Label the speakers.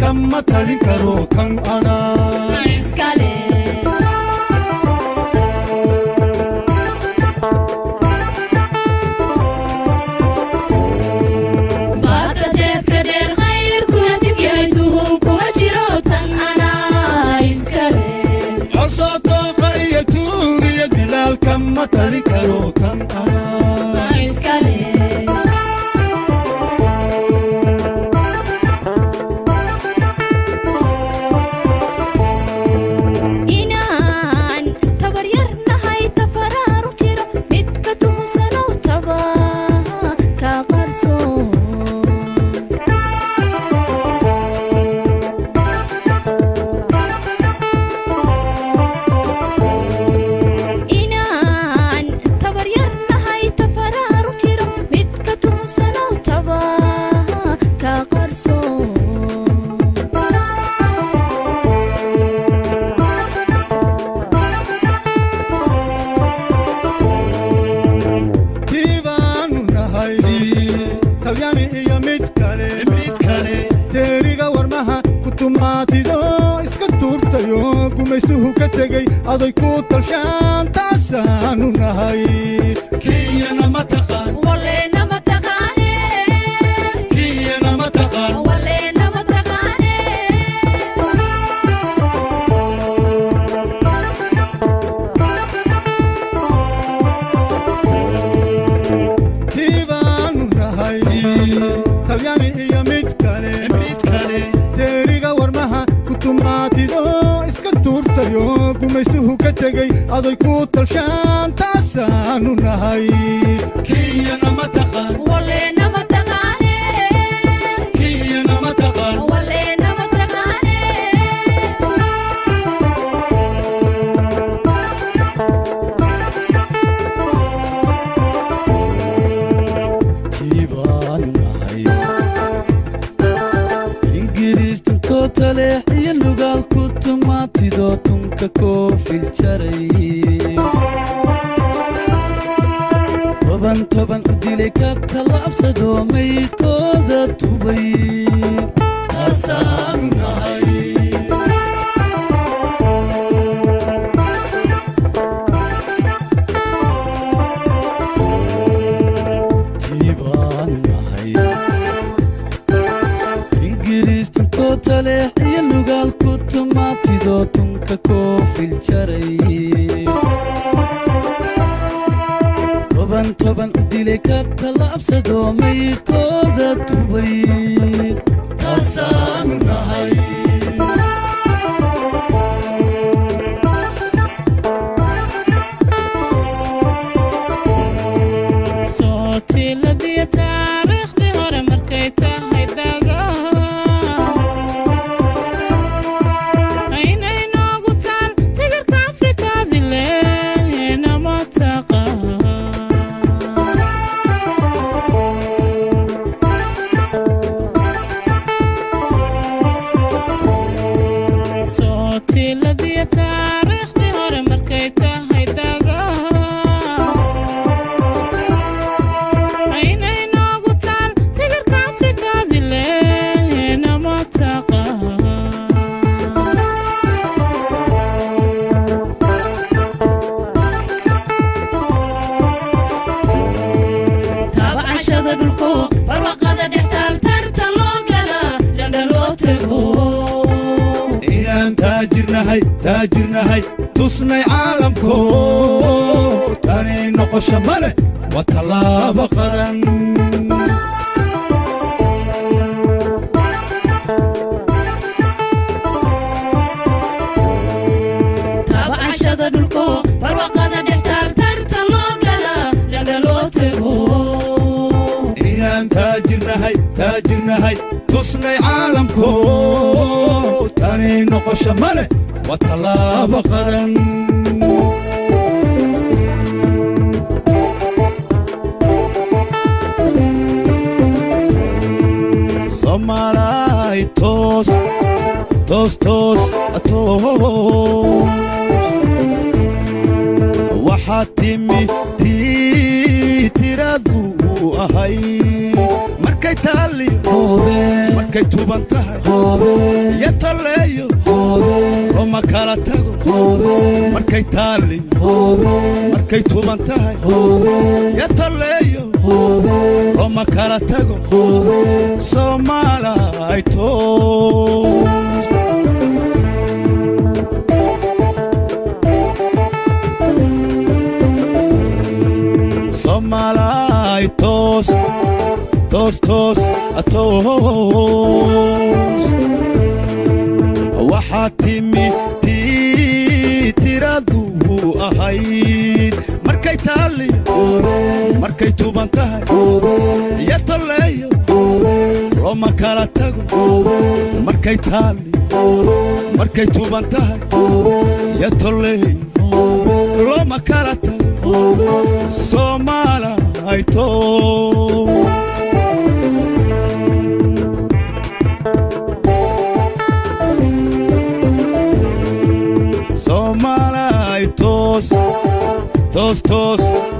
Speaker 1: kama talin karo tan anaa
Speaker 2: iskale baadka deedka dheer khayrkuna tifyahay tuhun kuma jiro tan anaa iskale
Speaker 1: cosoo tooqa iyo tuugiyo dilaal kama talin karo tan anaa
Speaker 2: iskale inaan tabaryarnahay tafaraaru jiro midka tuhusanow taba ka qarso inaan tabaryarnahay tafaraaru jiro midka tuhusanow taba ka qarso
Speaker 1: tiibaanu nahay talyaani iyo mid kale mid kale deeriga warmaha ku tumaatido iska tuurtayo gumaystuhu ka tegey aday ku talshaan taasaanu nahay kiyana ma taqaan
Speaker 2: waleena ma taqaane
Speaker 1: kiyana ma taqaan
Speaker 2: waleena ma taqaane
Speaker 1: tiibaanu nahay talyaani iyo mid kale mid kale deeriga warmaha ku tumaatido iska tuurtayo gumaystuhu ka tegey aday ku talshaan taasaanu nahay kiyana ma taqaan
Speaker 2: waleena ma taqaane
Speaker 1: kiyana ma taqaan
Speaker 2: waleena ma taqaane
Speaker 3: tiibaanu nahay ingiriistan tootaleex iyo nugaal ku tumaatido tunka koofil jaray toban toban u dilay ka tallaabsado maydkooda tubay taasaanu nahay tiibaanu nahay ingiriistan tootaleex iyo nugaal ku tumaatido tunka koofil jaray toban toban u dilay ka tallaabsado maydkooda tubay taasaanu nahay
Speaker 4: sootiiladiyo taariikhdii hore markay tahay daga aynay noogu taal tigarka afrikaadile nama taqaan sootiiladiyo taariikhdii hore markay tahay daga aynay noogu taal tigarka afrikaadile nama taqaan
Speaker 2: taabcashada dhulko barwaqada dhextaal tarta loo gala dhandha loo tago
Speaker 1: inaan taajirnahay taajirnahay tusnay caalamko tani noqosho ma leh waa tallaabo qaran
Speaker 2: taabcashada dhulko barwaqada dhextaal tarta loo gala dhandha loo tago
Speaker 1: inaan taajirnahay taajirnahay tusnay caalamko tani noqosho ma leh waa tallaabo qaran soomaalay toos toos toos toos waxaad timi tii tiradu ahay markay taali markay tuuban tahay iyo tolleeyo oo ma kala tago markay taalli markay tuuban tahay iyo tolleeyo oo ma kala tago soomaalay toos soomaalay toos toos toos toos waxaa timid tii tiradu ahayd markay taalli markay tuuban tahay iyo tolleeyo looma kala tago markay taalli markay tuuban tahay iyo tolleeyo looma kala tago soomaalay toos soomaalay toos toos toos